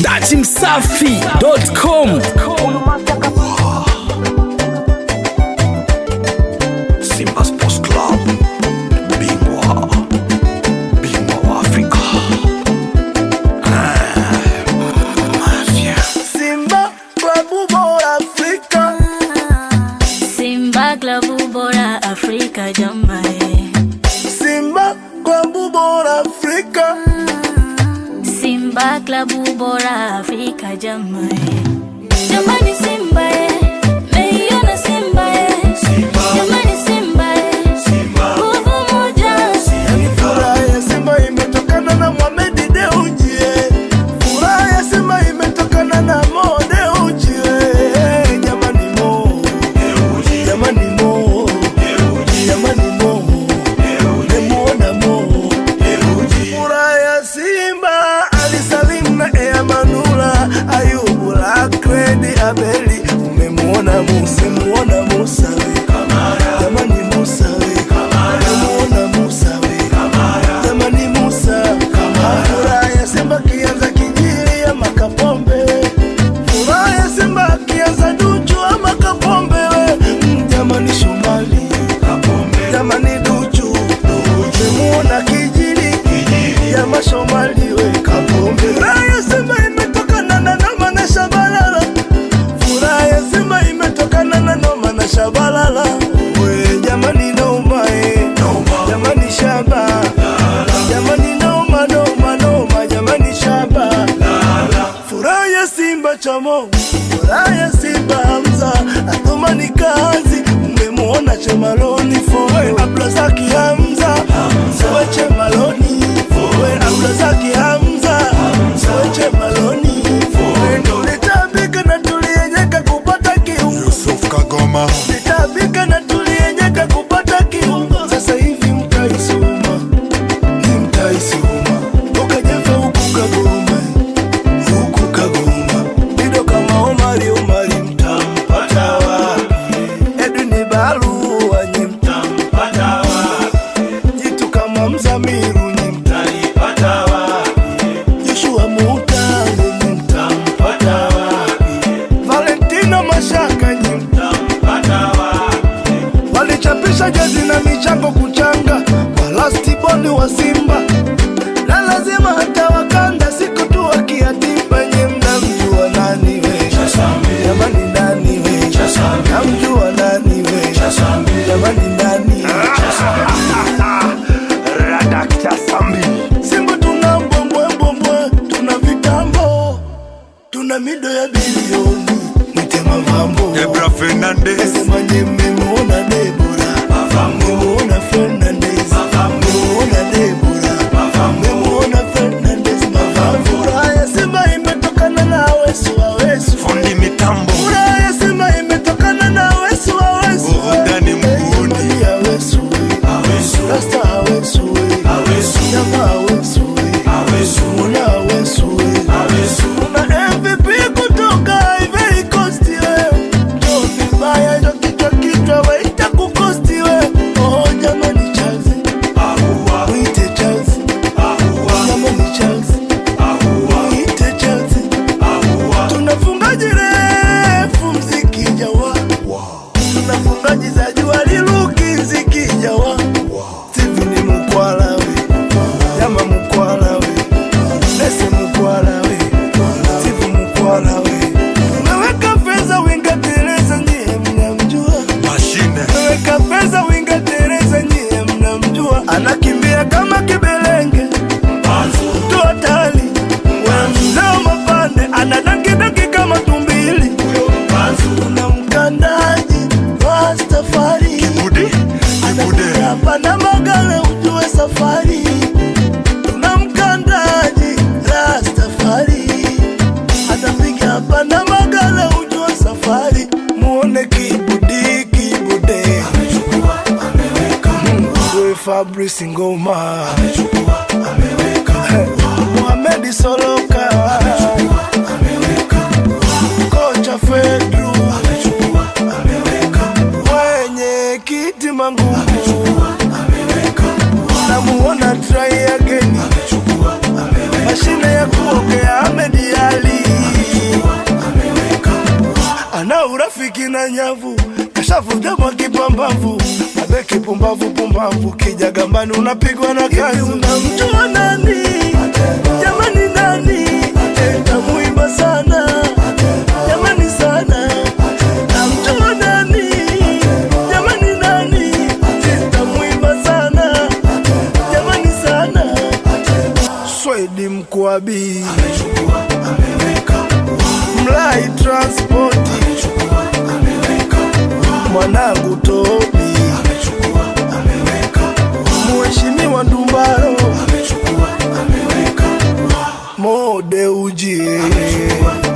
datimsafi.com Simba Sports Club, bingwa bingwa wa Afrika. Ah, Mafia. Simba klabu bora Afrika, Simba klabu bora Afrika jamani, Simba klabu bora Afrika, Simba klabu bora Afrika jamani, jamani Simba eh, meiona Simba eh, jamani Simba eh, nguvu moja, yani furaha ya Simba imetokana na Mohamed Dewji, eh. furaha ya Simba imetokana na Mo Dewji, eh. jamani Mo, jamani Mo, jamani Mo, nimemuona Mo, furaha ya Simba alisalim na Ea Manula, Ayubu Lakredi Abeli, umemuona Musa, umemuona Musa we. Jamani Musa we, umemuona Musa we. Jamani Musa, furaha ya Simba kianza kijili ama Kapombe, furaha ya Simba kianza Duchu ama Kapombe we. Mm, Jamani Shomali, jamani Duchu, umemuona kijili ya mashomali we Kapombe. Furaha ya Simba imetokana na Noma na Shabalala, furaha ya Simba imetokana na Noma na Shabalala. We jamani Noma eh, jamani Shaba, jamani Noma Noma Noma, jamani Shaba. Furaha ya Simba Chamo, furaha ya Simba Hamza, Athumani kazi, umemwona Chemaloni foe, Abdulazaki Hamza, foe Chemaloni, foe Abdulazaki Hamza, foe Chemaloni, foe tulitabika na tulienyeka kupata kiungo Yusuf Kagoma, Nitabika na tulienyeka kupata kiungo. Sasa hivi mtaisoma, ni mtaisoma. Ukajefa huku Kagoma, huku Kagoma. Dido kama Omari, Omari mtampata wapi? Edwin Barua nyi mtampata wapi? Jitu kama Mzamiru nyi mtanipata wapi? Joshua Mutale nyi mtampata wapi? Valentino Mashaka nyi mtampata wapi? Walichapisha jezi na michango kuchanga kwa lastiboni wa Simba na lazima hata wakanda siku tu wakiatimba nye mnamjua nani we jamani nani we namjua nani we jamani nani Radakta Sambi, Simba tuna mbwembwembwembwe tuna vitambo tuna mido ya bilioni mwite mavambo Debra Fernandez, Sema nye mmemuona Debora, mmemuona Fernandez, mmemuona Debora, mmemuona Fernandez. Furaha ya Simba imetokana na Awesu, Awesu. fundi mitambo, Furaha ya Simba imetokana na Awesu, Awesu. Burudani mguuni. Jamani Awesu, Rasta Awesu, Nyama Awesu, Muna Awesu, Kuna MVP kutoka Ivory Coast, we. Ndio vibaya, ndio kichwa kichwa, waita kukosti, we. Oh, jamani Chelsea, muite Chelsea. Jamani Chelsea, muite Chelsea. Tunafungaji refu mziki jawa tunafungaji za jua liluki mziki jawa Steven Mukwala we Yama Mukwala we Nese Mukwala we Steve Mukwala we Umeweka pesa winga Teresa nyie mnamjua mashine, Umeweka pesa winga Teresa nyie mnamjua Anakimbia kama kibelenge Mtu hatari Mzee mapande Anadakidoki kama tumbili Kuna mkandaji Rastafari Bude, Bude, hapa na magale ujue safari tuna mkandaji Rastafari anapiga hapa na magale ujue safari muone kibudi kibude Mwe Fabrice Ngoma Mohamed Soloka kocha Fedru mwenye kiti mangumu namuona try again mashine ya kuogea Ahmed Ali na nyavu kashavuja mwa kipambavu abe kipumbavu pumbavu kija gambani unapigwa na kazi unamjua nani jamani nani tamuimba sana jamani sana namjua nani jamani nani tamuimba sana jamani sana swedi mkwabi mlai transpoti mwanangu tobi mheshimiwa ndumbaro mode ujie